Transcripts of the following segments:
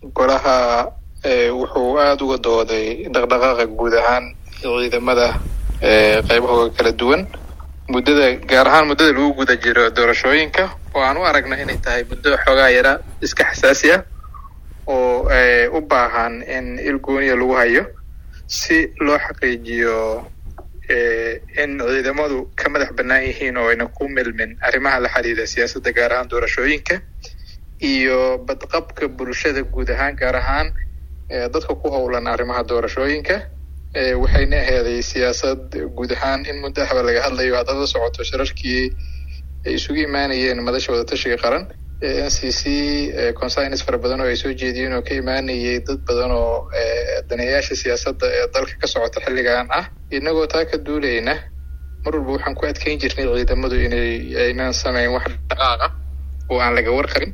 golaha wuxuu aada uga dooday dhaqdhaqaaqa guud ahaan ciidamada qeybahooda kala duwan muddada gaar ahaan muddada lagu guda jiro doorashooyinka oo aan u aragno inay tahay muddo xoogaa yara iska xasaasi ah oo u baahan in il gooniya lagu hayo si loo xaqiijiyo in ciidamadu ka madax bannaan yihiin oo ayna ku milmin arrimaha la xiriira siyaasadda gaar ahaan doorashooyinka iyo badqabka bulshada guud ahaan gaar ahaan dadka ku howlan arrimaha doorashooyinka waxayna aheeday siyaasad guud ahaan in muddo ahba laga hadlayo haddaad la socoto shirarkii ay isugu imaanayeen madasha wadatashiga qaran n c c consines fara badan oo ay soo jeediyeen oo ka imaanayay dad badan oo daneeyaasha siyaasadda ee dalka ka socota xilligan ah inagoo taa ka duulayna mar walba waxaan ku adkeyn jirnay ciidamadu inay aynan samayn wax dhaqaaqa oo aan laga warqabin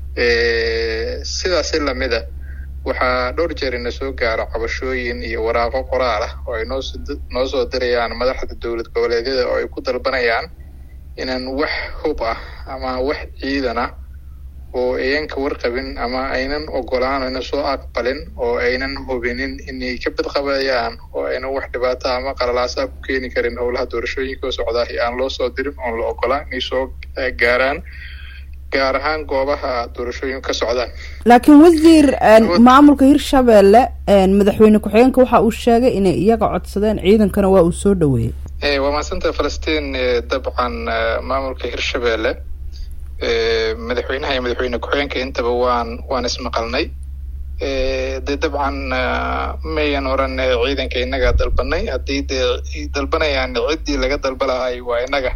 sidaasi lamida waxaa dhowr jeer ina soo gaaro cabashooyin iyo waraaqo qoraal ah oo ay noos noo soo dirayaan madaxda dowlad goboleedyada oo ay ku dalbanayaan inaan wax hub ah ama wax ciidan ah oo ayan ka warqabin ama aynan ogolaan aynan soo aqbalin oo aynan hubinin inay ka badqabayaan oo aynan wax dhibaato ama qalalaasa ku keeni karin howlaha doorashooyinka oo socdaah aan loo soo dirin oon la ogolaan inay soo gaaraan gaar ahaan goobaha doorashooyinku ka socdaan laakiin wasiir maamulka hirshabelle madaxweyne ku-xigeenka waxa uu sheegay inay iyaga codsadeen ciidankana waa uu soo dhaweeyey waa mahadsanta falastiin dabcan maamulka hirshabelle madaxweynaha iyo madaxweyne ku-xigeenka intaba waan waan ismaqalnay dee dabcan mayan oran ciidanka innaga dalbanay haddii dee dalbanayaan ciddii laga dalba lahay waa innaga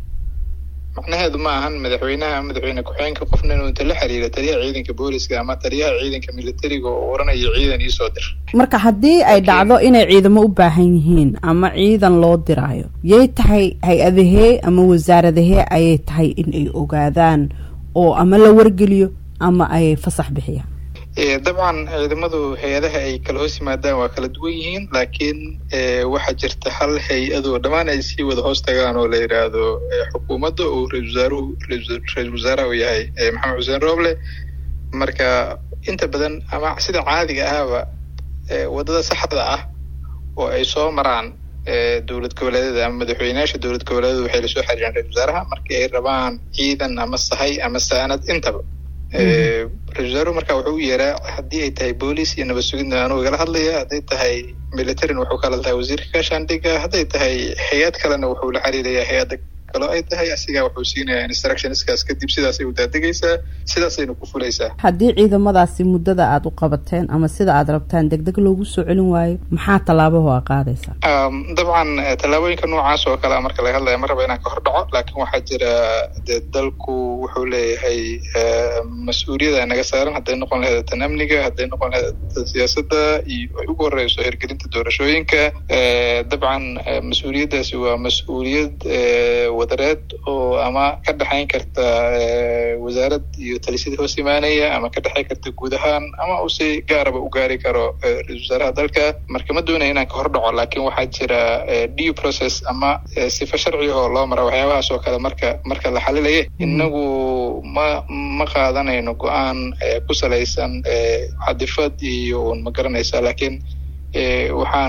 macnaheedu ma ahan madaxweynaha madaxweyne ku-xigeenka qofna inuu inta la xiriiro taliyaha ciidanka booliska ama taliyaha ciidanka militariga oo oranayo ciidan iisoo dir marka haddii ay dhacdo inay ciidamo u baahan yihiin ama ciidan loo diraayo yay tahay hay-adahee ama wasaaradahee ayay tahay in ay ogaadaan oo ama la wargeliyo ama ay fasax bixiyaan dabcan ciidamadu hay-adaha ay kala hoos yimaadaan waa kala duwan yihiin laakiin waxaa jirta hal hay-adoo dhammaan ay sii wada hoos tagaan oo la yidhaahdo xukuumadda oo ra-isul wasaaruhu ra-isul wasaaraha uu yahay maxamed xuseen rooble marka inta badan ama sida caadiga ahaba waddada saxda ah oo ay soo maraan dowlad goboleedyada ama madaxweyneyaasha dowlad goboleedyada waxay lasoo xiriiraan ra-isul wasaaraha markii ay rabaan ciidan ama sahay ama saanad intaba ra-isul wasaaruhu marka wuxuu u yeeraa haddii ay tahay booliis iyo nabad sugidna anuu igala hadlaya hadday tahay militarin wuxuu kala tahay wasiirka gaashaandhiga hadday tahay hay-ad kalena wuxuu la xiriirayaa hay-adda kaloo ay tahay asigaa wuxuu siinayaa instructionskaas kadib sidaasay u daadegaysaa sidaasayna ku fulaysaa haddii ciidamadaasi muddada aada u qabateen ama sida aada rabtaan deg deg loogu soo celin waayo maxaa tallaabaho a qaadaysaa dabcan tallaabooyinka noocaas oo kale marka laga hadlaya ma raba inaan ka hor dhaco laakiin waxaa jira dee dalku wuxuu leeyahay mas-uuliyada naga saaran hadday noqon lahayd tan amniga hadday noqon lahayd tan siyaasadda iyo ay ugu horeyso hirgelinta doorashooyinka dabcan mas-uuliyaddaasi waa mas-uuliyad wadareed oo ama ka dhexayn karta wasaarad iyo talisyadii hoos imaanaya ama ka dhexayn karta guud ahaan ama uu si gaaraba u gaari karo ra-isul wasaaraha dalka marka ma doonaya inaan ka hor dhaco laakiin waxaa jira due process ama sifa sharcigahoo loo mara waxyaabahaas oo kale marka marka la xalilaya inagu ma ma qaadanayno go-aan ku salaysan cadifad iyo un ma garanaysa laakiin waxaan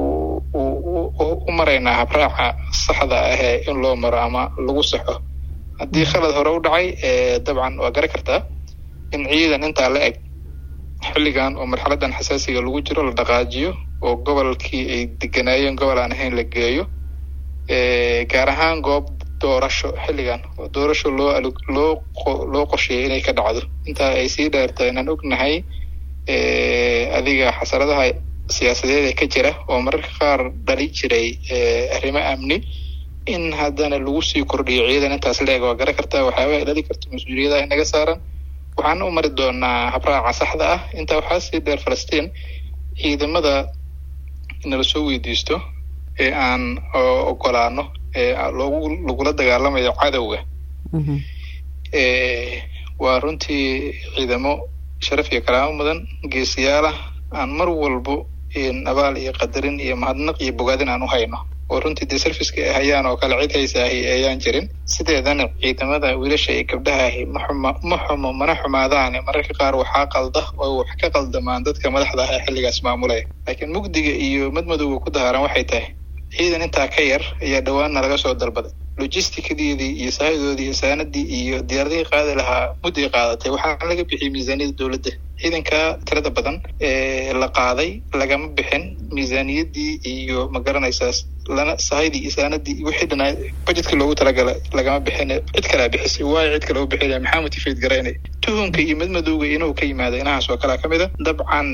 u maraynaa habraaca saxda ahee in loo maro ama lagu saxo haddii khalad hore u dhacay dabcan waa garan kartaa in ciidan intaa la eg xilligan oo marxaladan xasaasiga lagu jiro la dhaqaajiyo oo gobolkii ay deganaayeen gobol aan ahayn la geeyo gaar ahaan goob doorasho xilligan oo doorasho loo loo loo qorsheeyay inay ka dhacdo intaa ay sii dheerta inaan ognahay adiga xasaradaha siyaasadeed ee ka jira oo mararka qaar dhali jiray arrimo amni in haddana lagu sii kordhiyo ciidan intaas leeg waa garan kartaa waxyaaba ay dhali karto mas-uuliyadaha inaga saaran waxaana u mari doonaa habraaca saxda ah intaa waxaa sii dheer falastiin ciidamada nala soo weydiisto ee aan ogolaano ee loogu lagula dagaalamayo cadowga waa runtii ciidamo sharaf iyo kalaamo mudan geesiyaal ah aan mar walbo abaal iyo qadarin iyo mahadnaq iyo bogaadin aan u hayno oo runtii dee serviceka ay hayaan oo kale cid haysaahi ayaan jirin sideedana ciidamada wiilasha iyo gabdhahaahi ma xuma ma xumo mana xumaadaane mararka qaar waxaa qalda oo wax ka qaldamaan dadka madaxda ah ee xilligaas maamulaya laakiin mugdiga iyo madmadowga ku dahaaran waxay tahay ciidan intaa ka yar ayaa dhawaanna laga soo dalbaday logisticadeedii iyo saahidoodii iyo saanadii iyo diyaaradihii qaadi lahaa mudday qaadatay waxaana laga bixiyey miisaaniyadda dowladda ciidanka tirada badan ee la qaaday lagama bixin miisaaniyaddii iyo ma garanaysaas lana sahydii iyo saanadii iyo wixii dhanaa budgetka loogu talagalay lagama bixin cid kalea bixisay waayo cid kale u bixinaya maxaa motivate garaynaya tuhunka iyo madmadowga inuu ka yimaado inahaas oo kalea ka mid a dabcan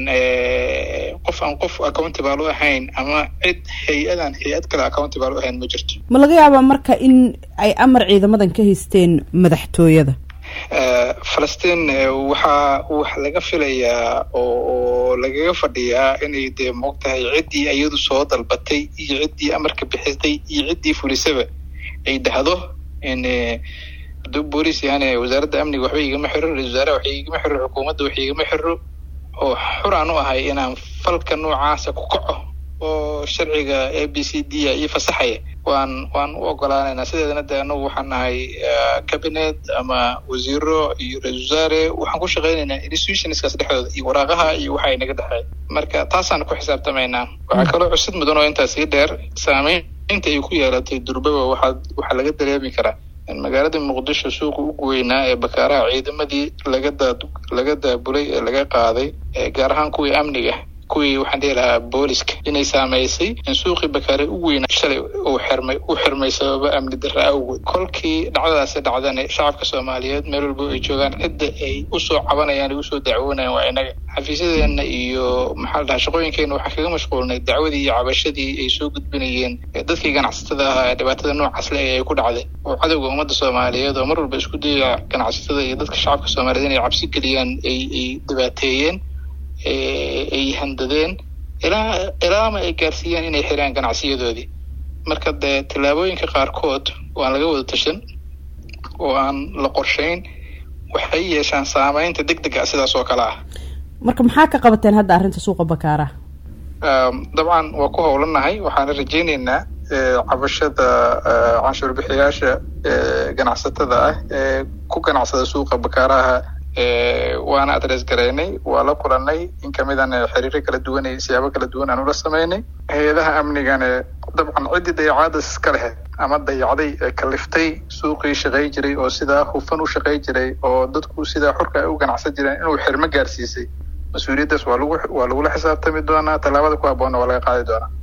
qof aan qof accountable u ahayn ama cid hay-adan hay-ad kale accountable u ahayn ma jirto ma laga yaabaa marka in ay amar ciidamadan ka haysteen madaxtooyada falastiin waxaa wax laga filayaa oo lagaga fadhiyaa inay dee moog tahay ciddii iyadu soo dalbatay iyo ciddii amarka bixisay iyo ciddii fulisaba ay dhahdo in hadduu booliis yahaane wasaaradda amniga waxba igama xiro ra-isul wasaaraha wax igama xiro xukuumadda wax igama xiro oo xuraan u ahay inaan falka noocaasa ku kaco oo sharciga a b c d a iyo fasaxaya waan waan u ogolaanaynaa sideedana de anagu waxaan nahay cabinet ama wasiiro iyo ra-isul wasaare waxaan ku shaqaynaynaa institutionskaas dhexdooda iyo waraaqaha iyo waxa inaga dhexeey marka taasaan ku xisaabtamaynaa waxaa kaloo cusid mudan oo intaas sii dheer saameynta ay ku yeelatay durbaba waxaa waxaa laga dareemi karaa in magaalada muqdisho suuqa ugu weynaa ee bakaaraha ciidamadii laga daa laga daabulay ee laga qaaday gaar ahaan kuwii amniga kuwii waxaan dhihi lahaa booliska inay saameysay in suuqii bakaare u weynaa shalay uu xirmay u xirmay sababa amni darra awgeed kolkii dhacdadaasi dhacdana shacabka soomaaliyeed meel walba ay joogaan cidda ay usoo cabanayaan ay usoo dacwoonayaan waa inaga xafiisyadeena iyo maxaa la dhahaa shaqooyinkeena waxaan kaga mashquulnay dacwadii iyo cabashadii ay soo gudbinayeen dadkii ganacsatada ahaa ee dhibaatada noocaas le ay ku dhacday oo cadowga ummadda soomaaliyeed oo mar walba isku dayaya ganacsatada iyo dadka shacabka soomaaliyeed inay cabsi geliyaan ay ay dhibaateeyeen ay handadeen ilaa ilaama ay gaarsiiyaan inay xiraan ganacsiyadoodii marka dee tallaabooyinka qaarkood waan laga wada tashan oo aan la qorshayn waxay yeeshaan saameynta deg dega sidaas oo kale ah marka maxaa ka qabateen hadda arrinta suuqa bakaaraha dabcan waa ku howlanahay waxaana rajayneynaa cabashada canshuur bixiyaasha ganacsatada ah ee ku ganacsada suuqa bakaaraha waana adres garaynay waa la kulanay in kamidan xiriiro kala duwan iyo siyaabo kala duwan aan ula sameynay hay-adaha amnigane dabcan ciddii dayacaada iska lehed ama dayacday ee kaliftay suuqii shaqay jiray oo sidaa hufan u shaqay jiray oo dadku sidaa xurka ay u ganacsan jireen inuu xirmo gaarsiisay mas-uuliyaddaas waa lagu waa lagula xisaabtami doonaa tallaabada ku habboonna waa laga qaadi doonaa